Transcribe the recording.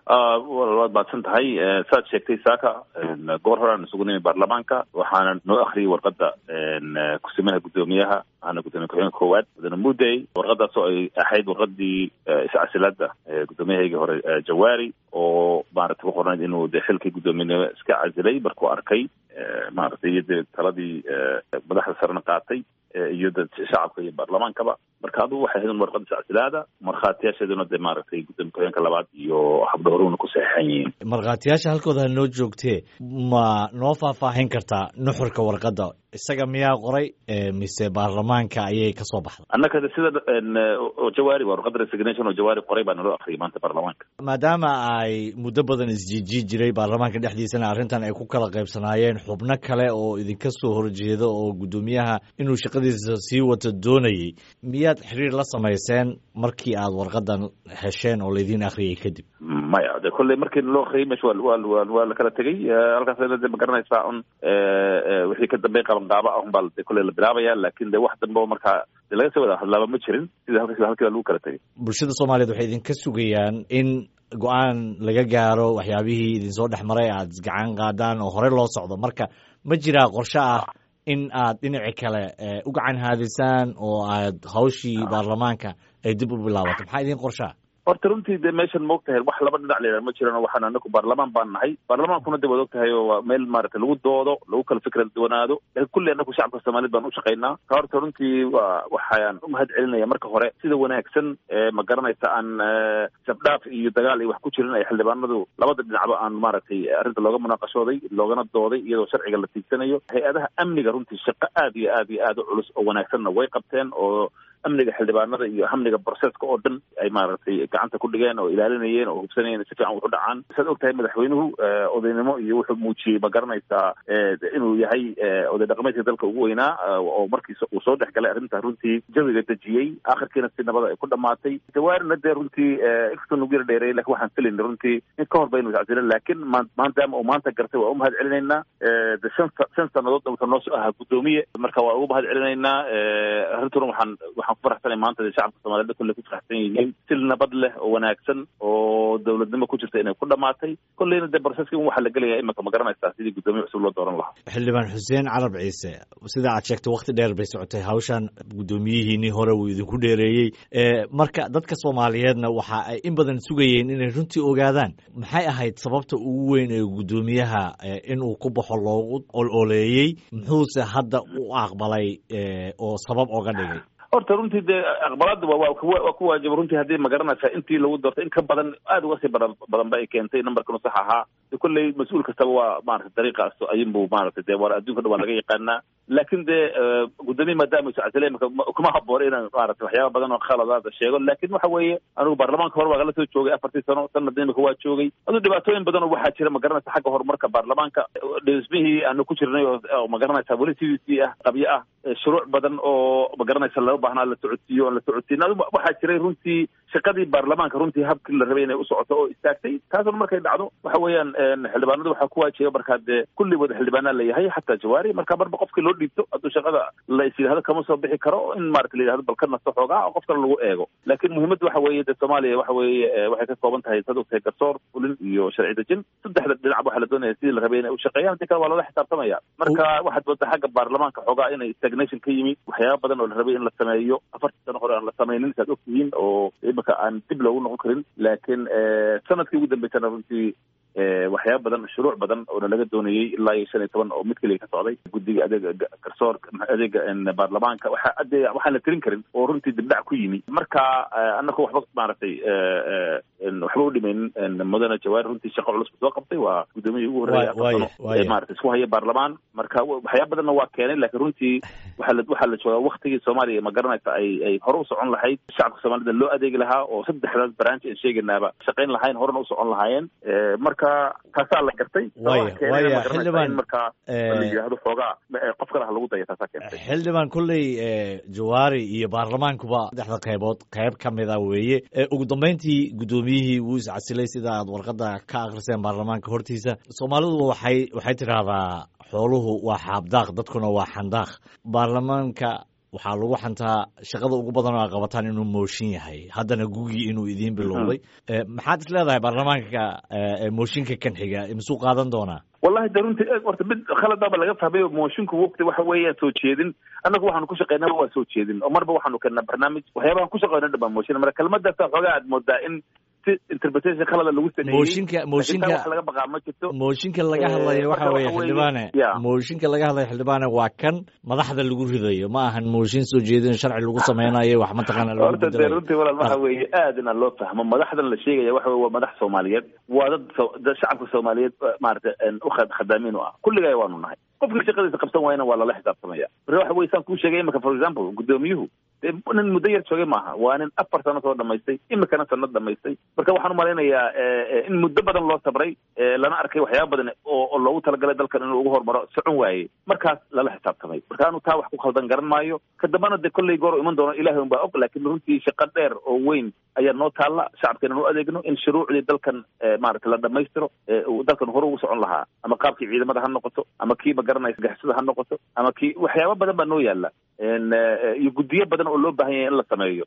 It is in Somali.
waad baadsan tahay saad sheegtay saaka goor horaan isugu nimi baarlamaanka waxaana noo akriyay warqada kusimaha guddoomiyaha ana gudoomiye ku-xigeenka koowaad mudane mudey warqadaas oo ay ahayd warqadii iscasilaada guddoomiyahaygii hore jawaari oo maarata ku qornayd inuu de xilkii guddoomiyenimo iska casilay markuu arkay maaragtay iyo de taladii madaxda sarena qaatay iyo dad shacabka iyo baarlamaankaba marka adugu waxay ahayd warqada iscasilaada markhaatiyaasheeduna de maaragtay gudoomiye ku-xigeenka labaad iyo habdhowruna ku saxeixan yihiin markhaatiyaasha halkooda ha noo joogtee ma noo faahfaahin kartaa nuxurka warqadda isaga miyaa qoray mise baarlamaanka ayay kasoo baxday annaka sida jawaari waa warqada resignation oo jawaari qoray baa naloo akriyay maanta baarlamaanka maadaama ay muddo badan isjiijii jiray baarlamaanka dhexdiisana arrintan ay ku kala qaybsanaayeen xubno kale oo idinka soo horjeeda oo guddoomiyaha inuu shaqadiisa sii wato doonayay miyaad xiriir la samayseen markii aad warqadan hesheen oo laydin akhriyay kadib maya de kolley markii loo akriyay meesha wa wa waa la kala tegey halkaasna de ma garanaysaa un wixii ka dambey qabanqaaba ah un baa de kolley la bilaabaya laakin de wax dambe oo markaa de laga soo wada hadlaaba ma jirin sida halkas halkii baa lagu kala tegay bulshada soomaaliyeed waxay idinka sugayaan in go-aan laga gaaro waxyaabihii idinsoo dhex maray aad gacan qaadaan oo horey loo socdo marka ma jiraa qorshe ah in aad dhinaci kale u gacan haadisaan oo aad hawshii baarlamaanka ay dib u bilaabato maxaa idin qorshaa horta runtii de meeshan maog tahay wax laba dhinac layidhaha ma jiran waxaan anaku baarlamaan baan nahay baarlamaankuna de waad og tahay oo waa meel maarata lagu doodo lagu kala fikra duwanaado laakiin kulli anaku shacabka soomaaliyed baan ushaqaynaa ka horta runtii waa waxaan umahad celinaya marka hore sida wanaagsan ma garanaysa aan sabdhaaf iyo dagaal iyo wax ku jirin ay xildhibaanadu labada dhinacba aan maaragtay arrinta looga munaaqashooday loogana dooday iyadoo sharciga la tiigsanayo hay-adaha amniga runtii shaqo aad iyo aad iyo aad u culus oo wanaagsanna way qabteen oo amniga xildhibaanada iyo amniga broseska oo dhan ay maaragtay gacanta ku dhigeen oo ilaalinayeen oo hubsanayeen si fiican wuxu dhacaan saad og tahay madaxweynuhu odaynimo iyo wuxuu muujiyey ma garanaysaa inuu yahay oday dhaqameedka dalka ugu weynaa oo markiis uu soo dhex galay arrinta runtii jawiga dejiyey akhirkiina si nabada ay ku dhamaatay jawaarina dee runtii inkastoo nagu yara dheereeyay lakin waxaan filayna runtii in ka hor baynu iscasilen laakiin ma maadaama uu maanta gartay waa umahad celinaynaa de shan shan sannadood wuxuu noo soo ahaa guddoomiye marka waa ugu mahad celinaynaa arrintuna waxaan waxaan ku faraxsanay maanta de shacabka soomaaliyed kolley ku faraxsan yihiin si nabad leh oo wanaagsan oo dowladnimo ku jirta inay ku dhamaatay kolleyna dee broseska waxaa la gelaya imika ma garanaysaa sidii guddoomiye cusub loo dooran lahaa xildhibaan xuseen carab ciise sida aad sheegtay wakti dheer bay socotay hawshan guddoomiyihiinii hore uu idinku dheereeyey marka dadka soomaaliyeedna waxa ay in badan sugayeen inay runtii ogaadaan maxay ahayd sababta ugu weyn ee guddoomiyaha inuu ku baxo loogu ololeeyey muxuuse hadda u aqbalay oo sabab oga dhigay horta runtii dee aqbalaada waa waa ku waajib runtii haddii ma garanaysaa intii lagu doortay in ka badan aada uga sii badan badan ba ay keentay numberkanu sax ahaa de kolley mas-uul kastaba waa maarata dariiqaas ayinbu maarata dee war adduunka dhan waa laga yaqaanaa laakin dee guddoomiye maadaama iscasile imika kuma haboona inaan maarata waxyaaba badan oo khaladaada sheego laakin waxa weeye anigu baarlamaanka hore waa kala soo joogay afartii sano sanadna imika waa joogay aduu dhibaatooyin badan oo waxaa jira ma garanaysa xagga horumarka baarlamaanka dhismihii aanu ku jirnay oo ma garanaysa weli sidiisii ah qabyo ah shuruuc badan oo ma garanaysa loo baahnaa la socodsiiyo oon la socodsiin adu waxaa jiray runtii shaqadii baarlamaanka runtii habkii la rabay inay u socoto oo istaagtay taasuna markay dhacdo waxa weeyaan xildhibaanadu waxaa ku waajiba markaa dee kulligood xildhibaanaa la yahay xataa jawaari marka marba qofkii loo dhiibto hadduu shaqada la is yidhahdo kama soo bixi karo in maarata la yidhahdo bal ka nasto xoogaa oo qof kale lagu eego laakiin muhiimadda waxa weeye dee soomaaliya waxa weeye waxay ka kooban tahay sad ogtahay garsoor fulin iyo sharci dejin saddexda dhinac waxaa la doonaya sidii la rabay inay u shaqeeyaan hadii kale waa lala xisaabtamaya marka waxaad moodaa xagga baarlamaanka xoogaa inay stagnation ka yimi waxyaaba badan oo la rabay in la sameeyo afartii sano hore aan la samaynin saad ogtihiin oo imika aan dib loogu noqon karin laakiin sanadkii ugu dambeysana runtii waxyaaba badan shuruuc badan oona laga doonayey ilaa iyo shan iyo toban oo mid keliya ka socday guddiga adeega garsoorka adeega baarlamaanka waxa ade waxaan la tirin karin oo runtii dibdhac ku yimi marka annaku waxba maaragtay waxba u dhimaynin mudane jawaari runtii shaqo culus soo qabtay waa guddoomiyihii ugu horreeyay maarata isku haya baarlamaan marka waxyaaba badanna waa keenay laakiin runtii waxaa la waxaa la joogaa waktigii soomaaliya ma garanaysa ay ay hore u socon lahayd shacabka soomaalida loo adeegi lahaa oo saddexdaas branch aan sheegaynaaba shaqayn lahayn horena u socon lahaayeen marka taasaa la gartay marka la yidhahdo xoogaa qof kale ha lagu daya taasaa keentay xildhibaan kolley jawaari iyo baarlamaankuba saddexda qaybood qayb ka mida weeye ugu dambeyntii guddoomiyihii wuu iscasilay sida aad warqadda ka akriseen baarlamaanka hortiisa soomaalidu waxay waxay tidhaahdaa xooluhu waa xaabdaaq dadkuna waa xandaaq baarlamaanka waxaa lagu xantaa shaqada ugu badan oo a qabataan inuu mooshin yahay haddana gugii inuu idiin bilowday maxaad is leedahay baarlamaanka mooshinka kan xiga misuu qaadan doonaa wallahi de runtii horta mid khaladaba laga fahmay moshinku wogti waxa weeyaan soo jeedin annagu waxaanu ku shaqeynaa waa soo jeedin oo marba waxaanu keenaa barnaamij waxyaabahan ku shaqeyno dhan baa mooshin marka kelmadaasa xoogaa aad moodaa in si interpretation khalada lagu sameeyey mooshinka mooshinka wax laga baqaa ma jirto mooshinka laga hadlayo waxa weeye xildhibaane mooshinka laga hadlayo xildhibaane waa kan madaxda lagu ridayo ma ahan mooshin soo jeedin sharci lagu sameynayo wax mataqaana lagu horta dee runtii walaal waxa weeye aad ina loo fahmo madaxdan la sheegaya waxa weye waa madax soomaaliyeed waa dad dad shacabka soomaaliyeed maarata u khadaamiin u ah kulligay waanu nahay qofkii shaqadiisa qabsan waayana waa lala xisaabtamaya marka waxa weye saan kuu sheegay imika for example guddoomiyuhu dee nin muddo yar joogay maaha waa nin afar sano soo dhamaystay imikana sano dhamaystay marka waxaan umalaynayaa in muddo badan loo sabray lana arkay waxyaaba badan oo loogu talagalay dalkan inuu ugu hormaro socon waayey markaas lala xisaabtamay marka anu taa wax ku khaldan garan maayo ka dambana dee kolley goor iman doono ilahay un baa og laakiin runtii shaqo dheer oo weyn ayaa noo taalla shacabkeena nu adeegno in shuruucdii dalkan maarata la dhamaystiro dalkan hore ugu socon lahaa ama qaabkii ciidamada ha noqoto ama kii magaranaysa gaxsada ha noqoto ama kii waxyaaba badan baa noo yaala iyo guddiyo badan oo loo baahan yahay in la sameeyo